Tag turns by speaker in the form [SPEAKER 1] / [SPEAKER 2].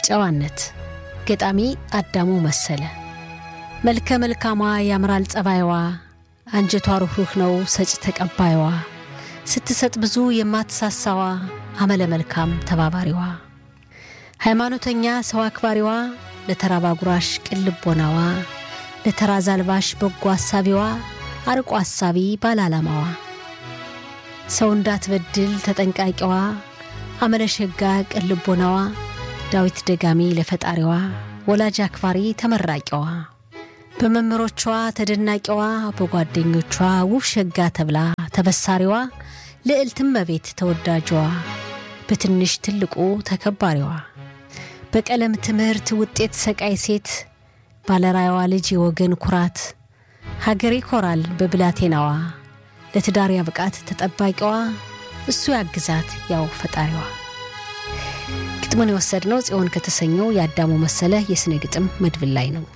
[SPEAKER 1] ጨዋነት ገጣሚ አዳሙ መሰለ። መልከ መልካሟ ያምራል ጸባይዋ፣ አንጀቷ ሩኅሩህ ነው ሰጭ ተቀባይዋ፣ ስትሰጥ ብዙ የማትሳሳዋ፣ አመለ መልካም ተባባሪዋ፣ ሃይማኖተኛ ሰው አክባሪዋ፣ ለተራባ ጉራሽ ቅን ልቦናዋ፣ ለተራዝ አልባሽ በጎ አሳቢዋ፣ አርቆ አሳቢ ባለ ዓላማዋ፣ ሰው እንዳትበድል ተጠንቃቂዋ፣ አመለሸጋ ቅን ልቦናዋ፣ ዳዊት ደጋሚ ለፈጣሪዋ፣ ወላጅ አክባሪ ተመራቂዋ፣ በመምህሮቿ ተደናቂዋ፣ በጓደኞቿ ውብ ሸጋ ተብላ ተበሳሪዋ፣ ልዕልትም እመቤት ተወዳጇ፣ በትንሽ ትልቁ ተከባሪዋ፣ በቀለም ትምህርት ውጤት ሰቃይ ሴት ባለራያዋ ልጅ የወገን ኩራት ሀገር ይኮራል በብላቴናዋ ለትዳር ያብቃት ተጠባቂዋ እሱ ያግዛት ያው ፈጣሪዋ። ግጥሙን የወሰድነው ጽዮን ከተሰኘው የአዳሙ መሰለ የስነ ግጥም መድብል ላይ ነው።